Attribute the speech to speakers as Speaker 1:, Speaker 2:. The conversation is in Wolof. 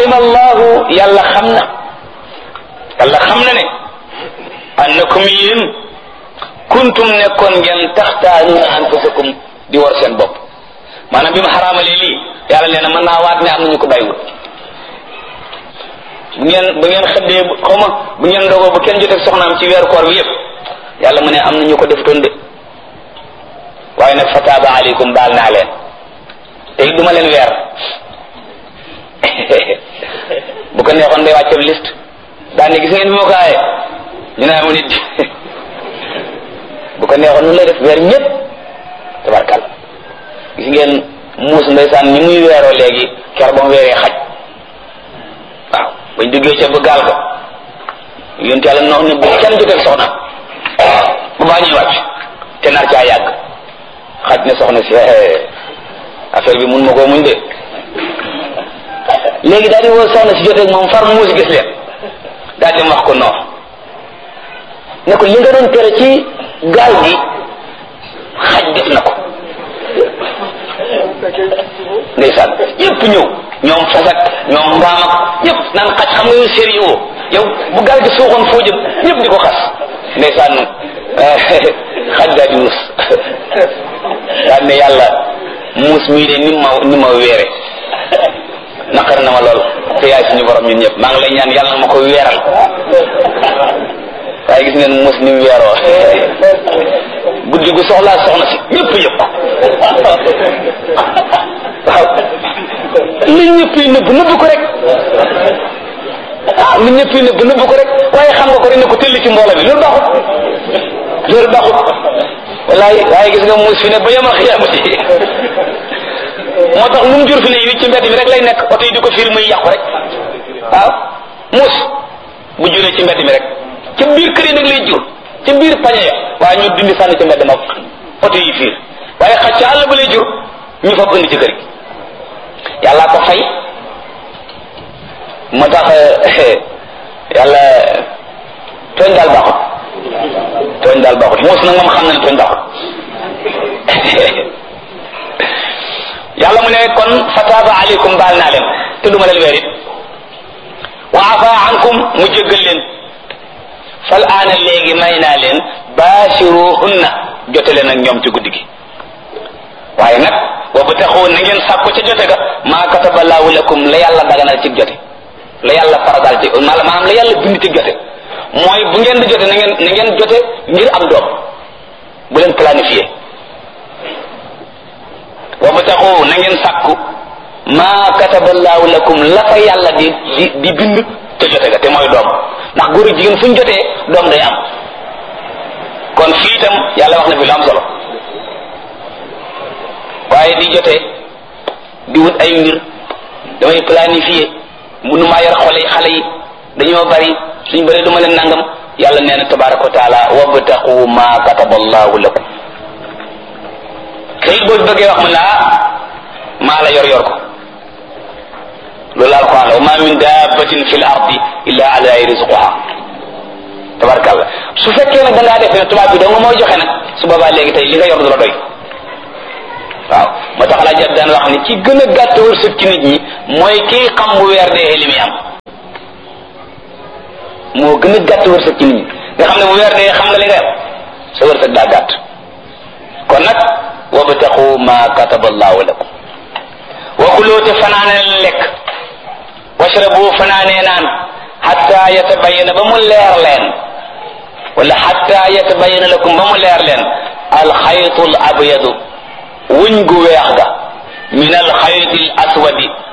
Speaker 1: alima allahu yàlla xam na yàlla xam na ne annakum yéen kuntum nekkoon ngeen taxtaanuuna anfusakum di war seen bopp maanaam bi mu xaraamalee lii yàlla nee na mën naa waat ne am nañu ko bàyyiwul bu ngeen bu ngeen xëddee xaw ma bu ngeen ndogoo bu kenn joteeg soxnaam ci weeru koor bi yëpp yàlla mu ne am nañu ko defutoon de waaye nag fataaba aleykum baal naa leen te it duma leen weer bu ko neexoon day wàcceeb liste daan ne gis ngeen bi ma ko aaye ñu ne amu nit bu ko neexoon nu lay def weer ñëpp tabarkal gis ngeen muus ndeysaan ñi muy weeroo léegi ker ba mu weeree xaj waaw bañ duggee ca ba gaal ga yonent yàlla nox ne bu kenn joteeg soxna bu baa ñuy wàcc te nar caa yàgg xaj ne soxna si affaire bi mun ma koo muñ de léegi daal di woo soxna si joteeg moom far muus gis leen daal di wax ko noonu ne ko li nga doon tere ci gaal gi xaj def na ko ndeysaan yépp ñëw ñoom fasak ñoom mbaam ak ñëpp naan xaj xam nga yow sérieux yow bu gaal gi suuxoon foo jëm ñëpp di ko xas ndeysaan xaj daal di wus daal ne yàlla muus mii de ni ma ni ma weere naqar na ma lool te yaay suñu borom ñun ñëpp maa ngi lay ñaan yàlla na ma ko weeral waaye gis ngeen muus ni mu weeroo guddi gu soxlaa soxna si ñëpp yëpp waaw li ñëpp yi nëbb nëbb ko rek ah li ñëpp yi nëbb nëbb ko rek waaye xam nga ko rek ne ko tëll ci mbooloo bi loolu baaxut loolu baaxut wallaay waaye gis nga muus fi ne ba yama xiyaamati moo tax lu mu jur fi ne yi ci mbedd mi rek lay nekk oto yi di ko fiir muy yàqu rek waaw muus bu juree ci mbedd mi rek ca biir kër yi nag lay jur ca biir pañe ya waaye ñu dindi sànni ci mbedd ma oto yi fiir waaye xaj ca àll ba lay jur ñu fab indi ci kër gi yàllaa ko fay moo tax yàlla tooñ daal baaxut tooñ daal baaxut muus nag moom xam na ne tooñ baaxut yàlla mu ne kon fataaba aleykum baal naa leen te duma leen weer it wa afa ankum mu jéggal leen fal aana léegi may naa leen baashiruhunna jote leen ak ñoom ci guddi gi waaye nag wa bataxu na ngeen sàkku ca jote ga maa kataba laahu lakum la yàlla daganal ci jote la yàlla faradal ci maanaam la yàlla bind ci jote mooy bu ngeen di jote na ngeen na ngeen jote ngir am doom bu leen planifié wa bataxu na ngeen sàkku maa kataba laahu lakum la fa yàlla di di di bind ca jote ga te mooy doom ndax góor ak jigéen fu ñu jotee doom day am kon fii itam yàlla wax na fi lu am solo waaye di jotee di wut ay mbir damay planifier mënu maa yor xole xale yi dañoo bari suñ bari du ma leen nangam yàlla nee na tabaraka wa taala wabtaqu ma kataba allahu lakum kayit boo bëggee wax mu ne ah maa la yor yor ko loolu la alquran la wa ma min dabbatin fi l ardi illa ala rizquha tabarakallah su fekkee nag da ngaa def ne tubaab bi doo nga mooy joxe nag su boobaa léegi tey li nga yor du la doy waaw moo tax laa jot daan wax ni ci gën a gàtt wërsëg ci nit ñi mooy kii xam bu weer dee li muy am moo gën a gàtt wërsëg ci nit ñi nga xam ne bu weer dee xam nga li nga am sa wërsëg daa gàtt kon nag wabtaqu ma kataba allahu lakum wa kuloo te fanaane lekk washrabu fanaanee naan xatta yatabayana ba mu leer leen wala xatta yatabayana lakum ba mu leer leen alxaytu al abyadu wuñ gu weex ga min alxayti al aswadi